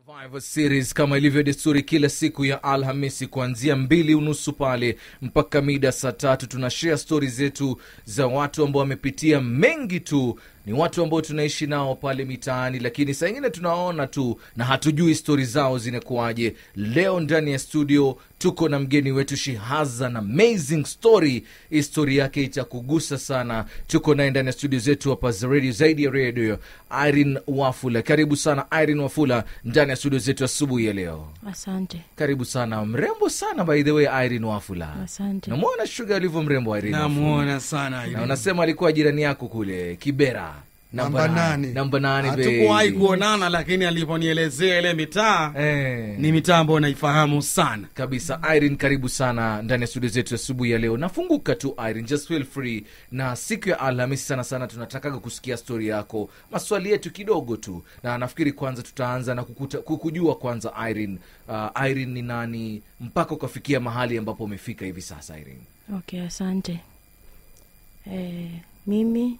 Survivor Series kama ilivyo desturi kila siku ya Alhamisi kuanzia mbili unusu pale mpaka mida saa tatu tuna share stori zetu za watu ambao wamepitia mengi tu ni watu ambao tunaishi nao pale mitaani, lakini saa ingine tunaona tu na hatujui stori zao zinakuwaje. Leo ndani ya studio tuko na mgeni wetu She has an amazing story. Hii stori yake itakugusa sana. Tuko naye ndani ya studio zetu hapa za radio, zaidi ya radio, Irene Wafula. Karibu sana Irene Wafula ndani ya studio zetu asubuhi ya leo. Asante, Karibu sana, mrembo sana by the way, Irene Wafula. asante. Namwona Shuga alivyo mrembo Irene Wafula. namuona sana na unasema alikuwa jirani yako kule Kibera Namba nane. namba nane hatukuwahi baby. kuonana lakini aliponielezea ile mitaa Eh, ni mitaa ambayo naifahamu sana kabisa Irene, karibu sana ndani ya studio zetu asubuhi ya leo. Nafunguka tu Irene, just feel free. Na siku ya Alhamisi sana sana tunatakaga kusikia stori yako, maswali yetu kidogo tu, na nafikiri kwanza tutaanza na kukuta, kukujua kwanza Irene. Uh, Irene ni nani mpaka ukafikia mahali ambapo umefika hivi sasa Irene? Okay, asante. Eh, mimi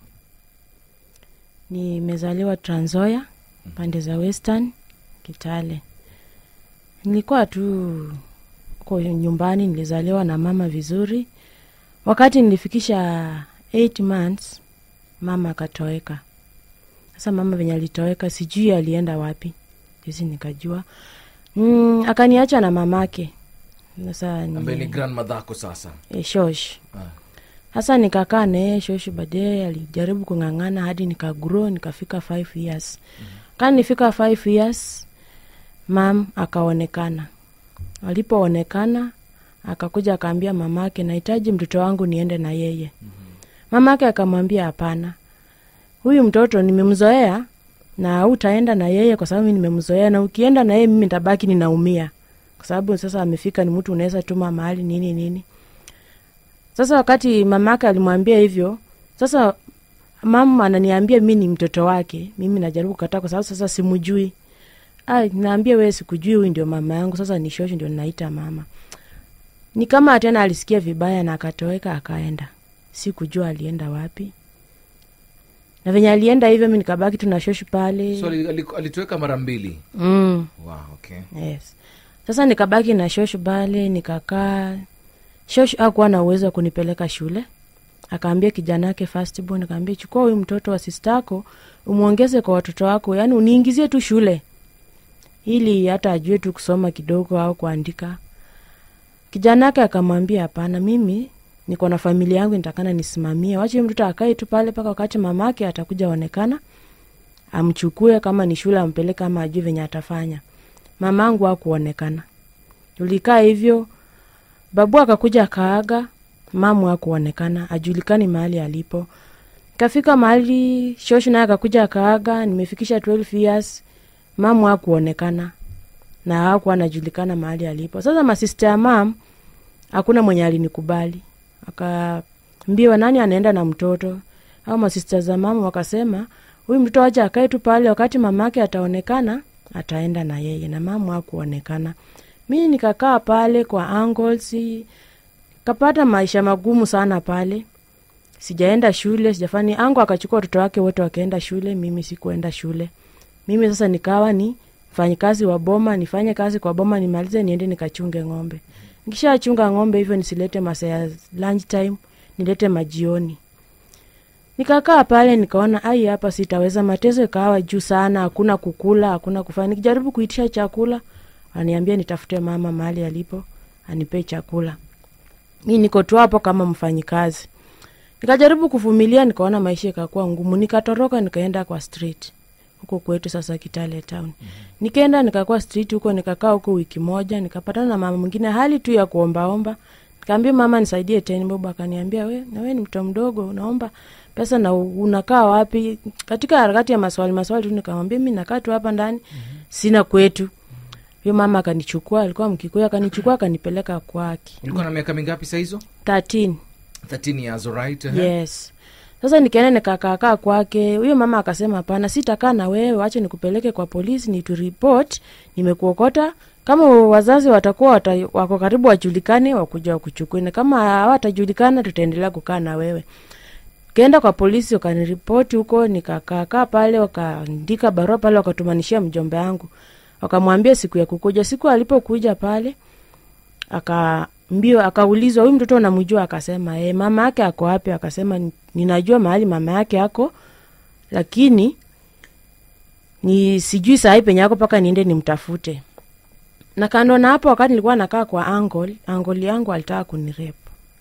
nimezaliwa Trans Nzoia pande za Western Kitale. Nilikuwa tu ko nyumbani, nilizaliwa na mama vizuri. Wakati nilifikisha 8 months mama akatoweka. Sasa mama venye alitoweka, sijui alienda wapi, juzi nikajua. Mm, akaniacha na mamake. Sasa ni- Ambaye ni grandmother yako sasa. e, shosh Ah. sasa nikakaa naye shosh baadaye alijaribu kung'ang'ana hadi nikagro nikafika five years kani nifika five years mam akaonekana alipoonekana akakuja akaambia mamake nahitaji mtoto wangu niende na yeye mamake akamwambia hapana huyu mtoto nimemzoea na utaenda na yeye kwa sababu mi nimemzoea na ukienda na yeye mimi ntabaki ninaumia kwa sababu sasa amefika ni mtu unaweza tuma mahali nini nini sasa wakati mamake alimwambia hivyo sasa mama ananiambia mi ni mtoto wake mimi najaribu kukataa kwa sababu sasa simujui Ai, naambia wewe sikujui huyu ndio mama yangu sasa ni shosho ndio ninaita mama ni kama tena alisikia vibaya na akatoweka akaenda sikujua alienda wapi na venye alienda hivyo mi nikabaki tu na shoshu pale So ali- ali- alitoweka mara mbili. mm. Wow, okay. yes sasa nikabaki na shoshu pale nikakaa shoshu akuwa na uwezo wa kunipeleka shule akaambia kijana wake firstborn akaambia chukua huyu mtoto wa sistako umwongeze kwa watoto wako yaani uniingizie tu shule ili hata ajue tu kusoma kidogo au kuandika kijana wake akamwambia hapana mimi niko na familia yangu nitakana nisimamie wache huyu mtoto akae tu pale mpaka wakati mamake atakuja onekana amchukue kama ni shule ampeleke ama ajue venye atafanya mamangu hakuonekana tulikaa hivyo babu akakuja akaaga mamu hakuonekana ajulikani mahali alipo kafika mahali shoshu naye akakuja akaaga nimefikisha 12 years mamu hakuonekana na hakuwa anajulikana mahali alipo sasa masista ya mam hakuna mwenye alinikubali akaambiwa nani anaenda na mtoto au masista za mama wakasema huyu mtoto wacha akae tu pale wakati mamake ataonekana ataenda na yeye na mama hakuonekana mi nikakaa pale kwa angles kapata maisha magumu sana pale sijaenda shule sijafani ango akachukua watoto wake wote wakaenda shule mimi sikuenda shule mimi sasa nikawa ni mfanyikazi wa boma nifanye kazi kwa boma nimalize niende nikachunge ng'ombe nikishachunga ng'ombe hivyo nisilete masaa ya lunch time nilete majioni nikakaa pale nikaona ai hapa sitaweza mateso ikawa juu sana hakuna kukula hakuna kufanya nikijaribu kuitisha chakula aniambia nitafute mama mahali alipo anipee chakula mi niko tu hapo kama mfanyikazi nikajaribu kuvumilia nikaona maisha ikakuwa ngumu nikatoroka nikaenda kwa street huko kwetu sasa kitale town mm-hmm. nikaenda nikakuwa street huko nikakaa huko wiki moja nikapatana na mama mwingine hali tu ya kuombaomba nikaambia mama nisaidie teni bob akaniambia we nawe ni mto mdogo unaomba pesa na u- unakaa wapi katika harakati ya maswali maswali tu nikamwambia mi nakaa tu hapa ndani mm-hmm. sina kwetu huyo mama akanichukua alikuwa mkikuyu akanichukua akanipeleka kwake Ulikuwa na miaka mingapi saa hizo? 13 13 years, alright? eh? yes sasa nikaenda nikakaakaa kwake huyo mama akasema hapana sitakaa na wewe wache nikupeleke kwa polisi ni turipot nimekuokota kama wazazi watakuwa wata, wako karibu wajulikane wakuja wakuchukue na kama hawatajulikana tutaendelea kukaa na wewe kaenda kwa polisi wakaniripoti huko nikakaakaa pale wakaandika barua pale wakatumanishia mjomba yangu wakamwambia siku ya kukuja siku alipokuja pale akaambiwa akaulizwa huyu mtoto unamjua akasema e, mama yake ako wapi akasema "Ni- ninajua mahali mama yake ako lakini ni sijui sahii penye ako mpaka niende nimtafute na kando na hapo wakati nilikuwa nakaa kwa angol angol yangu alitaka kunirepu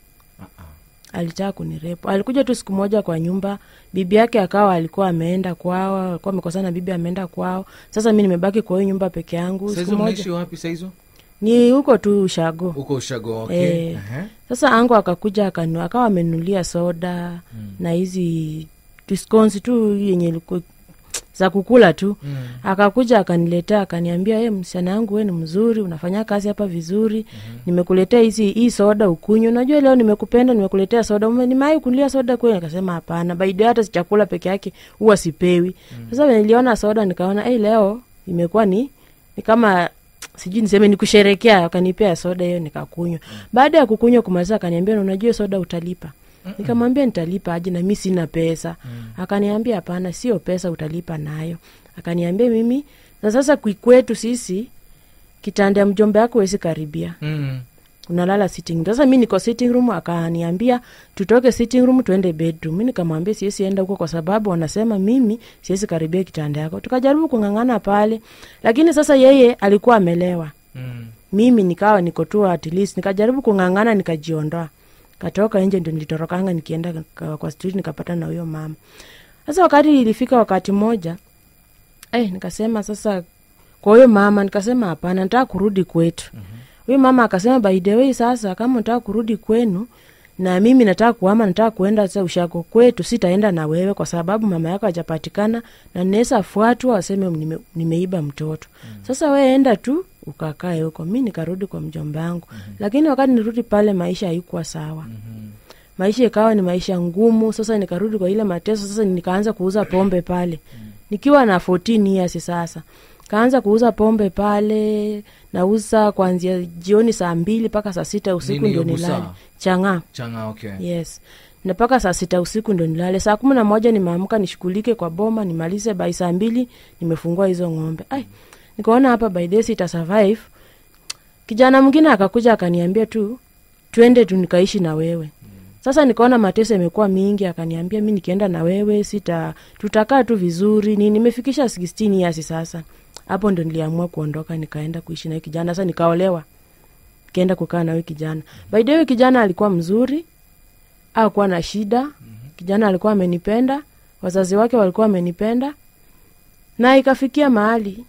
alitaka kunirepu alikuja tu siku moja kwa nyumba bibi yake akawa alikuwa ameenda kwao alikuwa amekosana bibi ameenda kwao sasa mi nimebaki kwa hiyo nyumba peke yangu siku saizo moja mnaishi wapi saizo ni huko tu ushago huko ushago okay. Eh. Ehe. sasa ango akakuja akanu akawa amenulia soda mm. na hizi diskonsi tu yenye ilikuwa za kukula tu Mm. akakuja akaniletea akaniambia e, msichana yangu we ni mzuri unafanya kazi hapa vizuri mm-hmm. nimekuletea hizi hii soda ukunywa unajua leo nimekupenda nimekuletea soda Ume- nimewahi kulia soda kweli nikasema hapana baidi hata si chakula peke yake huwa sipewi sasa mm. niliona soda nikaona hey, leo imekuwa ni ni kama sijui niseme ni kusherekea akanipea soda hiyo nikakunywa baada ya kukunywa kumaliza akaniambia "Na unajua hiyo soda utalipa nikamwambia nitalipa aje na mi sina pesa akaniambia hapana sio pesa utalipa nayo akaniambia mimi na sasa kwi- kwetu sisi kitanda ya mjomba yako wezi karibia Mm. unalala sitting room. sasa mi niko sitting room akaniambia tutoke sitting room tuende bedroom mi nikamwambia siwezi enda huko kwa sababu wanasema mimi siwezi karibia kitanda yako tukajaribu kung'ang'ana pale lakini sasa yeye alikuwa amelewa Mm. mimi nikawa niko tu at least nikajaribu kung'ang'ana nikajiondoa katoka nje ndio nilitorokanga nikienda ka- kwa street nikapata na huyo mama sasa wakati ilifika wakati moja eh, nikasema sasa kwa huyo mama nikasema hapana nataka kurudi kwetu huyo mama akasema by the way sasa kama nataka kurudi kwenu na mimi nataka kuama nataka kuenda sasa ushako kwetu sitaenda na wewe kwa sababu mama yako hajapatikana na naweza fuatwa waseme nime, nimeiba mtoto sasa we enda tu ukakae huko mi nikarudi kwa mjomba yangu lakini wakati nirudi pale maisha haikuwa sawa maisha ikawa ni maisha ngumu sasa nikarudi kwa ile mateso sasa nikaanza kuuza pombe pale nikiwa na 14 years sasa kaanza kuuza pombe pale nauza kuanzia jioni saa mbili mpaka saa sita usiku Nini ndio hiyo busaa? nilale chang'aa changa okay. yes na mpaka saa sita usiku ndo nilale saa kumi na moja nimeamka nishughulike kwa boma nimalize bai saa mbili nimefungua hizo ng'ombe ai nikaona hapa by this ita survive kijana mwingine akakuja akaniambia tu twende tu nikaishi na wewe sasa nikaona mateso imekuwa mingi akaniambia mi nikienda na wewe sita tutakaa tu vizuri ni nimefikisha 16 years sasa hapo ndo niliamua kuondoka nikaenda kuishi na huyo kijana sasa nikaolewa nikaenda kukaa na huyo kijana by the way kijana alikuwa mzuri akuwa na shida kijana alikuwa amenipenda wazazi wake walikuwa wamenipenda na ikafikia mahali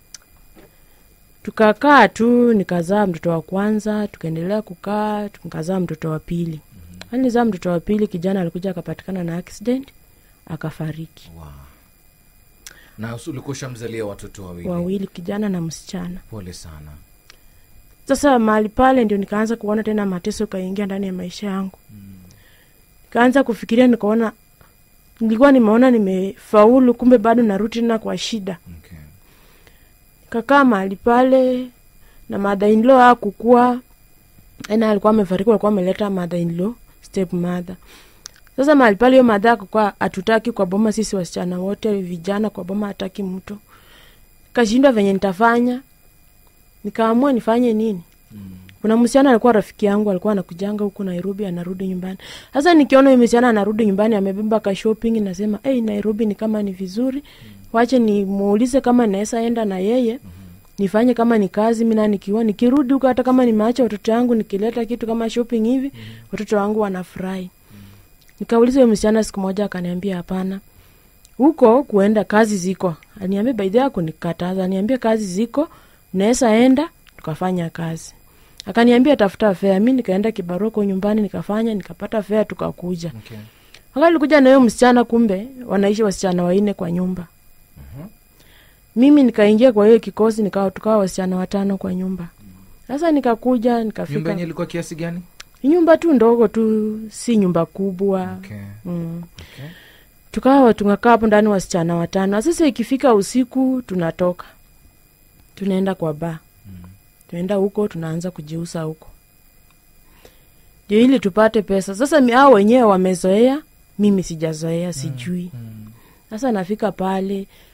tukakaa tu nikazaa mtoto wa kwanza tukaendelea kukaa tukazaa mtoto wa pili alizaa mtoto wa pili kijana alikuja akapatikana na accident akafariki wow. na usi- ulikuwa ushamzalia watoto wawili wawili kijana na msichana pole sana sasa mahali pale ndio nikaanza kuona tena mateso kaingia ndani ya maisha yangu nikaanza kufikiria nikaona nilikuwa nimeona nimefaulu kumbe bado narudi tena kwa shida okay. kakaa mahali pale na mother-in-law akukua ena alikuwa amefariki alikuwa ameleta mother-in-law step mother sasa mahali pale hiyo madha akukua hatutaki kwa boma sisi wasichana wote vijana kwa boma hataki mtu kashindwa venye nitafanya nikaamua nifanye nini kuna msichana alikuwa rafiki yangu alikuwa anakujanga huku nairobi anarudi nyumbani sasa nikiona huyu msichana anarudi nyumbani amebeba ka shopping nasema hey, nairobi ni kama ni vizuri wache nimuulize kama naweza enda na yeye nifanye kama ni kazi mina nikiwa nikirudi huko hata kama nimeacha watoto yangu nikileta kitu kama shopping hivi watoto wangu wanafurahi nikauliza huyo msichana siku moja akaniambia hapana huko kuenda kazi ziko aniambia baidhi yako nikataza aniambia kazi ziko naweza enda tukafanya kazi akaniambia tafuta fea mi nikaenda kibaroko nyumbani nikafanya nikapata fea tukakuja Okay. wakati likuja na huyo msichana kumbe wanaishi wasichana waine kwa nyumba mimi nikaingia kwa hiyo kikosi nikawa tukawa wasichana watano kwa nyumba sasa nikakuja nyumba nikafika yenye ilikuwa kiasi gani nyumba tu ndogo tu si nyumba kubwa okay. mm. Okay. tukawa tunakaa hapo ndani wasichana watano Na sasa ikifika usiku tunatoka tunaenda kwa baa tunaenda huko tunaanza kujiusa huko ndio ili tupate pesa sasa mi- hao wenyewe wamezoea mimi sijazoea sijui Mm. sasa nafika pale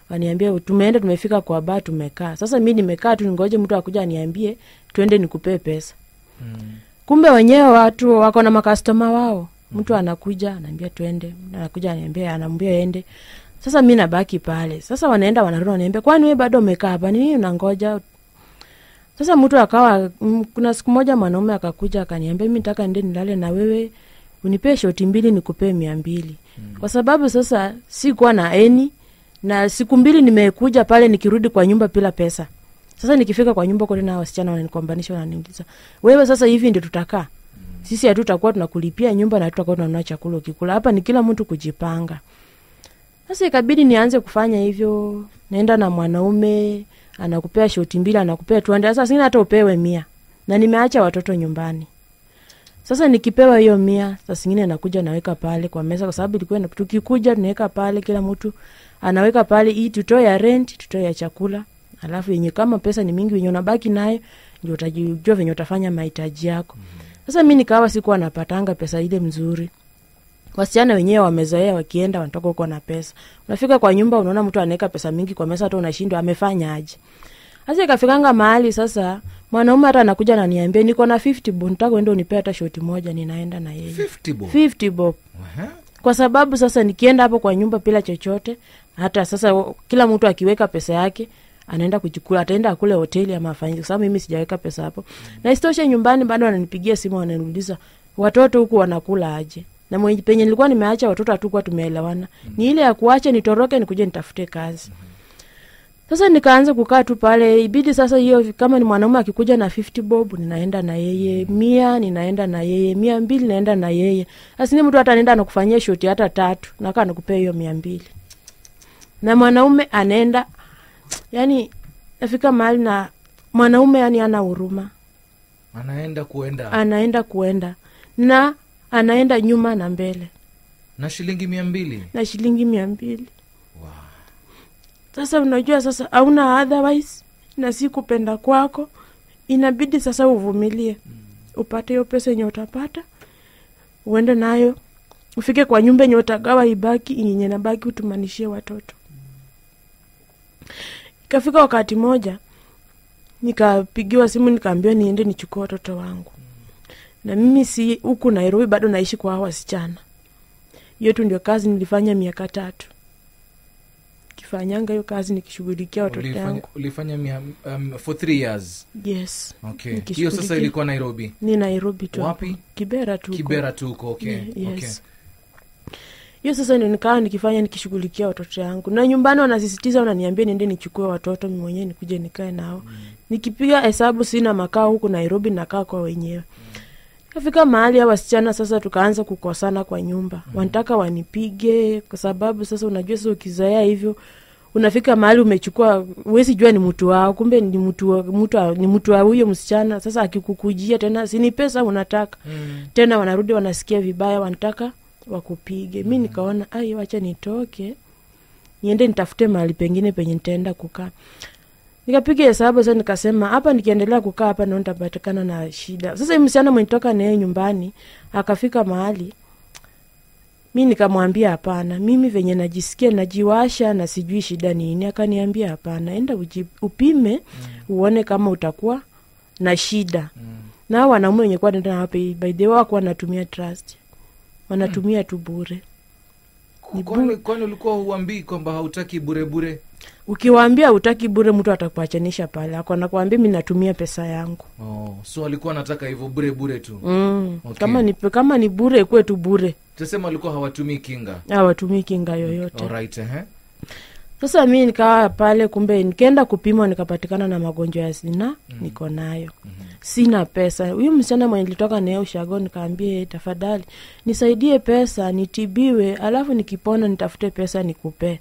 waniambia tumeenda tumefika kwa baa tumekaa sasa mi nimekaa tu ningoje mtu akuja aniambie twende nikupee pesa Mm. kumbe wenyewe watu wako na makastoma wao mtu anakuja anaambia twende mtu anakuja anaambia anaambia ende sasa mi nabaki pale sasa wanaenda wanarudi wanaambia kwani we bado umekaa hapa nini unangoja sasa mtu akawa mm, kuna siku moja mwanaume akakuja akaniambia mi nataka ende nilale na wewe unipee shoti mbili nikupee mia mbili kwa sababu sasa sikuwa na eni na siku mbili nimekuja pale nikirudi kwa nyumba bila pesa sasa nikifika kwa nyumba kote na wasichana wananikombanisha wananiuliza wewe sasa hivi ndio tutakaa sisi hatutakuwa tunakulipia nyumba na hatutakuwa tunanunua chakula ukikula hapa ni kila mtu kujipanga sasa ikabidi nianze kufanya hivyo naenda na mwanaume anakupea shoti mbili anakupea tuende sasa singine hata upewe mia na nimeacha watoto nyumbani sasa nikipewa hiyo mia saa zingine nakuja naweka pale kwa meza kwa sababu ilikuwa ina- tukikuja tunaweka pale kila mtu anaweka pale hii tutoe ya rent tutoe ya chakula alafu yenye kama pesa ni mingi wenye unabaki nayo ndio utajua venye utafanya mahitaji yako sasa mi nikawa sikuwa napatanga pesa ile mzuri wasichana wenyewe wamezoea wakienda wanatoka huko na pesa unafika kwa nyumba unaona mtu anaweka pesa mingi kwa mesa hata unashindwa amefanya aje sasa ikafikanga mahali sasa mwanaume hata anakuja ananiambia niko na 50 bob nitaka uende unipea hata shoti moja ninaenda na yeye 50 bob. 50 bob Aha. kwa sababu sasa nikienda hapo kwa nyumba bila chochote hata sasa wa- kila mtu akiweka pesa yake anaenda kuchukula ataenda akule hoteli ama afanyike kwa sababu mimi sijaweka pesa hapo na isitoshe nyumbani bado wananipigia simu wananiuliza watoto huku wanakula aje na mwenye penye nilikuwa nimeacha watoto hatukuwa tumeelewana ni ile ya kuacha nitoroke nikuje nitafute kazi sasa nikaanza kukaa tu pale ibidi sasa hiyo kama ni mwanaume akikuja na 50 bob ninaenda na yeye mia ninaenda na yeye mia mbili naenda na yeye asini mtu hata anaenda anakufanyia shoti hata tatu nakaa nakupea hiyo mia mbili na mwanaume anaenda yani nafika mahali na mwanaume yani ana huruma anaenda kuenda anaenda kuenda na anaenda nyuma na mbele na shilingi mia mbili na shilingi mia mbili wow. sasa unajua sasa hauna otherwise na si kupenda kwako inabidi sasa uvumilie upate hiyo pesa yenye utapata uende nayo ufike kwa nyumba yenye utagawa ibaki yenye nabaki utumanishie watoto ikafika wakati moja nikapigiwa simu nikaambiwa niende nichukue watoto wangu na mimi si huku nairobi bado naishi kwa hawa wasichana hiyo tu ndio kazi nilifanya miaka tatu kifanyanga hiyo kazi nikishughulikia watoto ulifanya, yangu ulifanya mia, um, for three years yes okay Nikishughulikia- hiyo sasa ilikuwa nairobi ni nairobi tu Wapi? hapo. kibera tu huko. kibera tu huko okay. Ye- yes. okay. hiyo sasa ndio nikawa nikifanya nikishughulikia watoto yangu na nyumbani wanasisitiza wananiambia niende nichukue watoto mi mwenyewe nikuje nikae nao nikipiga hesabu sina makao huku nairobi nakaa kwa wenyewe kafika mahali a wasichana sasa tukaanza kukosana kwa nyumba wanataka wanipige kwa sababu sasa unajua sasa ukizoea hivyo unafika mahali umechukua huwezi jua ni mtu wao kumbe ni mtu wa- mtu wa- ni mtu wa huyo msichana sasa akikukujia tena sini pesa unataka Mm. tena wanarudi wanasikia vibaya wanataka wakupige mi nikaona ai wacha nitoke niende nitafute mahali pengine penye nitaenda kukaa nikapiga hesabu sasa nikasema hapa nikiendelea kukaa hapa ndio nitapatikana na shida sasa hii msichana mwenye toka naye nyumbani akafika mahali mi nikamwambia hapana mimi venye najisikia najiwasha na sijui shida nini akaniambia hapana enda uji, upime uone kama utakuwa na shida Mm. na hao wanaume wenye kuwa nenda nao by by the way wako wanatumia trust wanatumia tu bure Ni kwani kwani ulikuwa huambii kwamba hautaki burebure ukiwaambia utaki bure mtu atakuachanisha pale ako nakwambia mi natumia pesa yangu oh, so alikuwa anataka hivyo burebure tu mm. Okay. kama ni kama ni bure ikuwe tu bure tasema alikuwa hawatumii kinga awatumii kinga yoyote Alright, ehe. sasa mi nikawa pale kumbe nikaenda kupimwa nikapatikana na magonjwa ya zina niko nayo sina pesa huyu msichana mwenye nilitoka naye ushago nikaambie tafadhali nisaidie pesa nitibiwe alafu nikipona nitafute pesa nikupee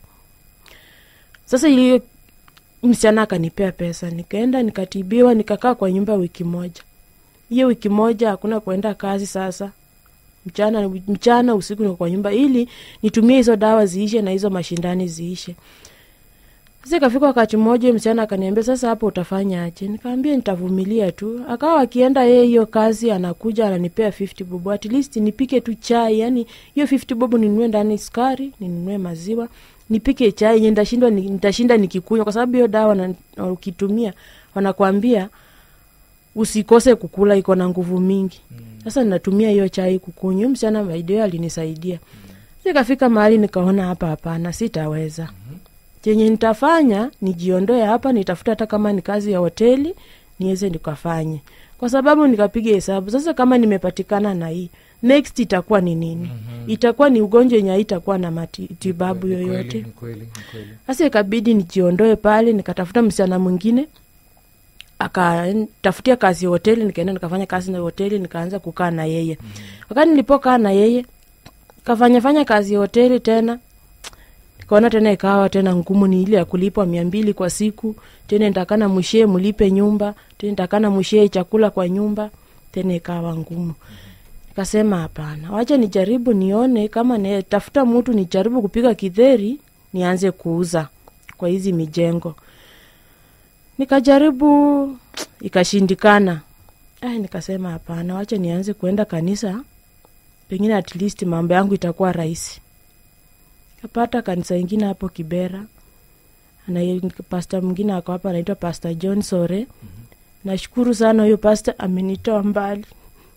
sasa hiyo msichana akanipea pesa nikaenda nikatibiwa nikakaa kwa nyumba wiki moja hiyo wiki moja hakuna kuenda kazi sasa mchana mchana usiku niko kwa nyumba ili nitumie hizo dawa ziishe na hizo mashindani ziishe sasa ikafika wakati mmoja msichana akaniambia sasa hapo utafanya aje nikaambia nitavumilia tu akawa akienda yeye hiyo kazi anakuja ananipea 50 bob at least nipike tu chai yani hiyo 50 bob ninunue ndani sukari ninunue maziwa nipike chai yenye nitashindwa ni- nitashinda nikikunywa kwa sababu hiyo dawa na, na ukitumia wanakwambia usikose kukula iko na nguvu mingi sasa ninatumia hiyo chai kukunywa Huyu msichana maideo alinisaidia nikafika mahali nikaona hapa hapana sitaweza chenye nitafanya nijiondoe hapa nitafuta hata kama ni kazi ya hoteli niweze nikafanye kwa sababu nikapiga hesabu sasa kama nimepatikana na hii next itakuwa ni nini itakuwa ni ugonjwa yenye haitakuwa na matibabu Ni kweli, yoyote ni kweli, ni kweli. sasa ikabidi nijiondoe pale nikatafuta msichana mwingine akatafutia kazi ya hoteli nikaenda nikafanya kazi na hoteli nikaanza kukaa na yeye wakati nilipokaa na yeye kafanyafanya kazi ya hoteli tena nikaona tena ikawa tena ngumu ni ile ya kulipwa mia mbili kwa siku tena nitakana mshie mlipe nyumba tena nitakana mshie chakula kwa nyumba tena ikawa ngumu nikasema hapana wacha nijaribu nione kama nitafuta mtu nijaribu kupika kidheri nianze kuuza kwa hizi mijengo nikajaribu ikashindikana Ai, nikasema hapana wacha nianze kuenda kanisa pengine at least mambo yangu itakuwa rahisi kapata kanisa ingine hapo kibera na pasta mwingine ako hapa anaitwa pasta john sore nashukuru sana huyo pasta amenitoa mbali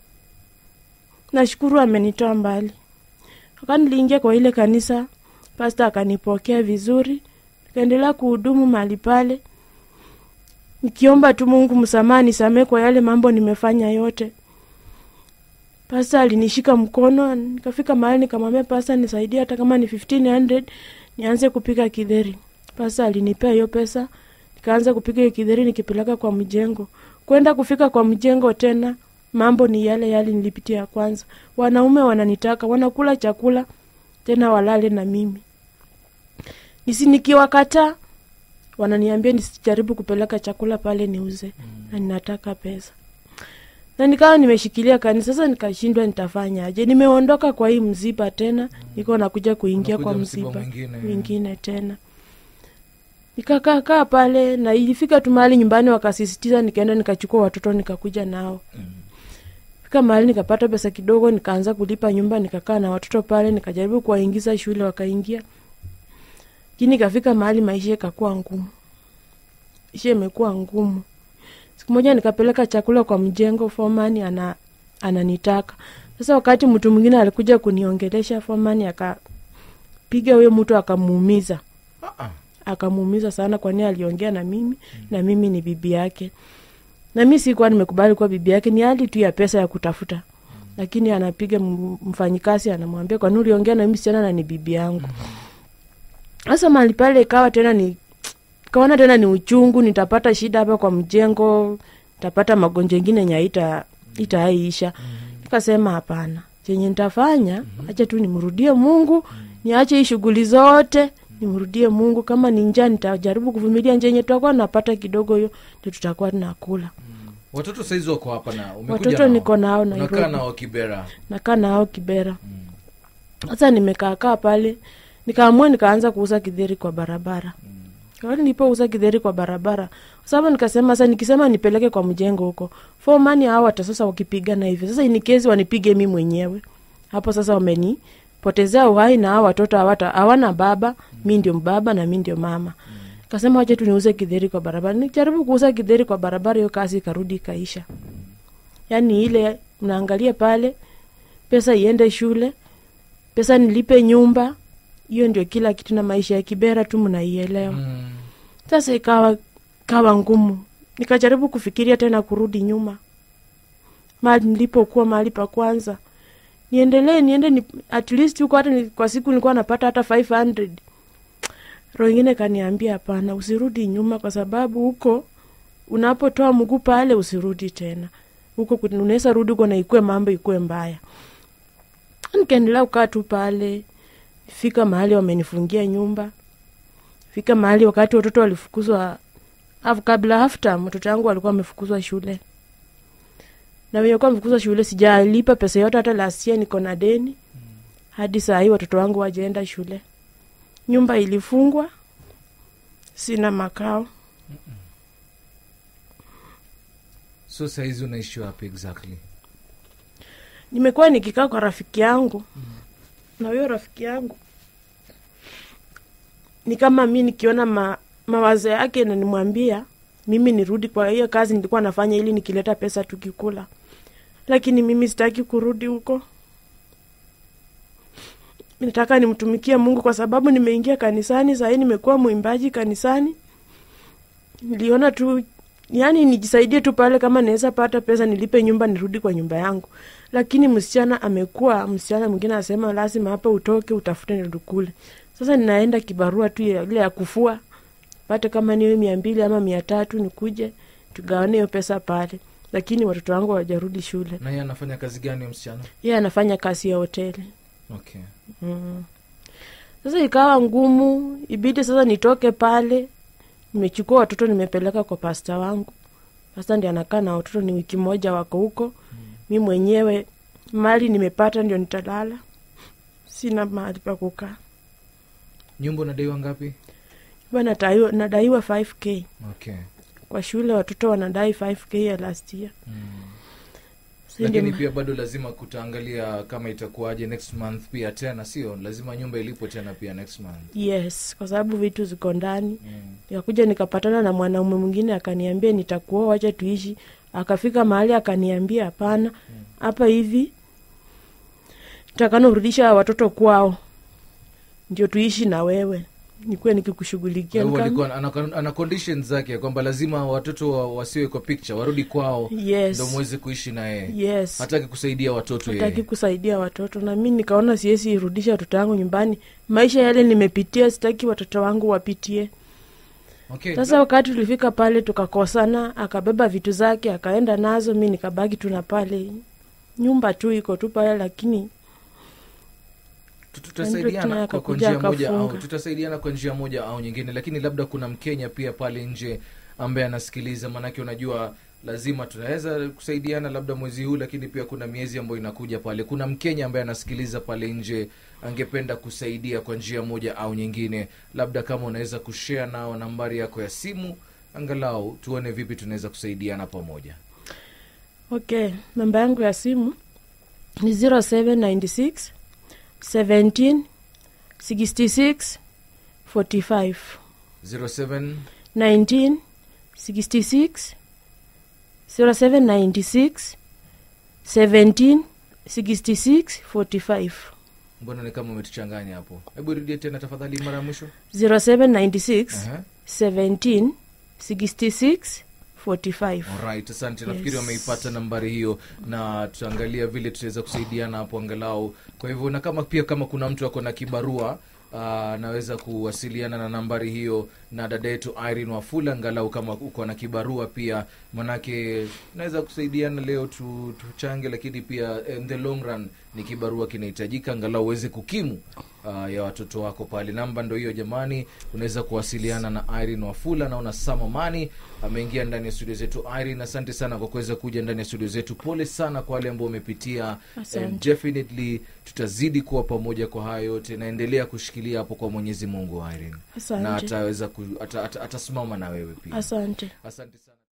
nashukuru amenitoa mbali wakati niliingia kwa ile kanisa pasta akanipokea vizuri nikaendelea kuhudumu mahali pale nikiomba tu mungu msamaha nisamee kwa yale mambo nimefanya yote pasta alinishika mkono nikafika mahali nikamwambia pasta nisaidie hata kama ni 1500 nianze kupika kidheri pasta alinipea hiyo pesa nikaanza kupika hiyo kidheri nikipeleka kwa mjengo kwenda kufika kwa mjengo tena mambo ni yale yale nilipitia ya kwanza wanaume wananitaka wanakula chakula tena walale na mimi nisi nikiwakataa wananiambia nisijaribu kupeleka chakula pale niuze mm. na ninataka pesa na nikawa nimeshikilia kanisa sasa nikashindwa nitafanyaje nimeondoka kwa hii mziba tena mm. niko nakuja kuingia Unakuja kwa msiba mziba mwingine. mwingine tena nikakaakaa pale na ilifika tu mahali nyumbani wakasisitiza nikaenda nikachukua watoto nikakuja nao fika mahali nikapata pesa kidogo nikaanza kulipa nyumba nikakaa na watoto pale nikajaribu kuwaingiza shule wakaingia lakini ikafika mahali maisha ikakuwa ngumu maisha imekuwa ngumu siku moja nikapeleka chakula kwa mjengo fomani ana ananitaka sasa wakati mtu mwingine alikuja kuniongelesha fomani akapiga huyo mtu akamuumiza Ah, ah. akamuumiza sana kwani aliongea na mimi na mimi ni bibi yake na mi sikuwa nimekubali kuwa bibi yake ni hali tu ya pesa ya kutafuta lakini anapiga m- mfanyikazi anamwambia kwani uliongea na mimi sichana na ni bibi yangu sasa mahali pale ikawa tena ni kaona tena ni uchungu nitapata shida hapa kwa mjengo nitapata magonjwa ingine yenye haita itaiisha nikasema hapana chenye nitafanya acha tu nimrudie mungu niache hii shughuli zote nimrudie mungu kama ni njaa nitajaribu kuvumilia njaa yenye tutakuwa napata kidogo hiyo ndio tutakuwa tunakula watoto saizi wako hapa na umekuja watoto nao. niko nao unakaa nairobi nao kibera nakaa nao kibera sasa nimekaakaa pale nikaamua nikaanza kuuza kidheri kwa barabara mm. nilipouza kidheri kwa barabara kwa sababu nikasema sasa nikisema nipeleke kwa mjengo huko fomani hao hata sasa wakipigana hivyo sasa inikezi wanipige mi mwenyewe hapo sasa wamenipotezea uhai na hao watoto hawata hawana baba mi ndio baba na mi ndio mama kasema wacha tu niuze kidheri kwa barabara nikijaribu kuuza kidheri kwa barabara hiyo kazi ikarudi ikaisha yaani ile mnaangalia pale pesa iende shule pesa nilipe nyumba hiyo ndio kila kitu na maisha ya kibera tu mnaielewa mm. sasa ikawa kawa ngumu nikajaribu kufikiria tena kurudi nyuma mahali nilipokuwa mahali pa kwanza niendelee niende ni, at least huko hata ni, kwa siku nilikuwa napata hata 500 roho ingine kaniambia hapana usirudi nyuma kwa sababu huko unapotoa mguu pale usirudi tena huko kun- unaweza rudi huko na ikue mambo ikue mbaya nikaendelea kukaa tu pale fika mahali wamenifungia nyumba fika mahali wakati watoto walifukuzwa af- kabla hafta mtoto yangu alikuwa amefukuzwa shule na wenye kuwa amefukuzwa shule sijalipa pesa yote hata lasia niko na deni hadi saa hii watoto wangu wajaenda shule nyumba ilifungwa sina makao so saizi unaishi wapi exactly nimekuwa nikikaa kwa rafiki yangu na huyo rafiki yangu ni kama mi nikiona ma, mawazo yake na nimwambia mimi nirudi kwa hiyo kazi nilikuwa nafanya ili nikileta pesa tukikula lakini mimi sitaki kurudi huko nataka nimtumikie mungu kwa sababu nimeingia kanisani sahii nimekuwa mwimbaji kanisani niliona tu yani nijisaidie tu pale kama naweza pata pesa nilipe nyumba nirudi kwa nyumba yangu lakini msichana amekuwa msichana mwingine anasema lazima hapa utoke utafute nirudukule sasa ninaenda kibarua tu ya- ile ya kufua pate kama niwe mia mbili ama mia tatu nikuje tugawane hiyo pesa pale lakini watoto wangu hawajarudi shule na yeye anafanya kazi gani huyo msichana yeye anafanya kazi ya hoteli okay mm. sasa ikawa ngumu ibidi sasa nitoke pale nimechukua watoto nimepeleka kwa pasta wangu pasta ndi anakaa na watoto ni wiki moja wako huko mm. mi mwenyewe mali nimepata ndio nitalala sina mahali pa kukaa nyumba unadaiwa ngapi Ba nadaiwa, nadaiwa 5k okay kwa shule watoto wanadai 5k ya last year mm. Si ndio lakini ma- pia bado lazima kutaangalia kama itakuwaje next month pia tena sio lazima nyumba ilipo tena pia next month yes kwa sababu vitu ziko ndani mm. nikakuja nikapatana na mwanaume mwingine akaniambia nitakuoa wacha tuishi akafika mahali akaniambia hapana hapa hivi takana urudisha watoto kwao ndio tuishi na wewe nikuwe nikikushughulikia Kwa hivyo Nikam- alikuwa ana, ana conditions zake kwamba lazima watoto wa, wasiwe kwa picture warudi kwao yes ndo mweze kuishi na yeye yes hataki kusaidia watoto hataki yeye kusaidia watoto na mi nikaona siwezi irudisha watoto wangu nyumbani maisha yale nimepitia sitaki watoto wangu wapitie okay. sasa wakati tulifika pale tukakosana akabeba vitu zake akaenda nazo mi nikabaki tu na pale nyumba tu iko tu pale lakini Tu- tutasaidiana Andrew kwa, kwa akakuja njia moja au akafunga. tutasaidiana kwa njia moja au nyingine lakini labda kuna mkenya pia pale nje ambaye anasikiliza maanake unajua lazima tunaweza kusaidiana labda mwezi huu lakini pia kuna miezi ambayo inakuja pale kuna mkenya ambaye anasikiliza pale nje angependa kusaidia kwa njia moja au nyingine labda kama unaweza kushare nao nambari yako ya simu angalau tuone vipi tunaweza kusaidiana pamoja okay namba yangu ya simu ni 0796 17 66 45 07 19 66 0796 17 66 45 mbona ni kama umetuchanganya hapo hebu rudia tena tafadhali mara ya mwisho 0796 Aha. 17 66 45 Alright, asante Yes. nafikiri wameipata nambari hiyo na tutaangalia vile tutaweza kusaidiana hapo angalau kwa hivyo na kama pia kama kuna mtu ako na kibarua anaweza kuwasiliana na nambari hiyo na dada yetu irene wafula angalau kama uko na kibarua pia manake naweza kusaidiana leo tu, tuchange lakini pia in the long run ni kibarua kinahitajika angalau uweze kukimu uh, ya watoto wako pale namba ndo hiyo jamani unaweza kuwasiliana na irene wafula naona samamani ameingia ndani ya studio zetu irene asante sana kwa kuweza kuja ndani ya studio zetu pole sana kwa wale ambao wamepitia Asante. And definitely tutazidi kuwa pamoja kwa haya yote naendelea kushikilia hapo kwa mwenyezi mungu irene na asante ataweza ku, ata, ata, atasimama na wewe pia asante asante sana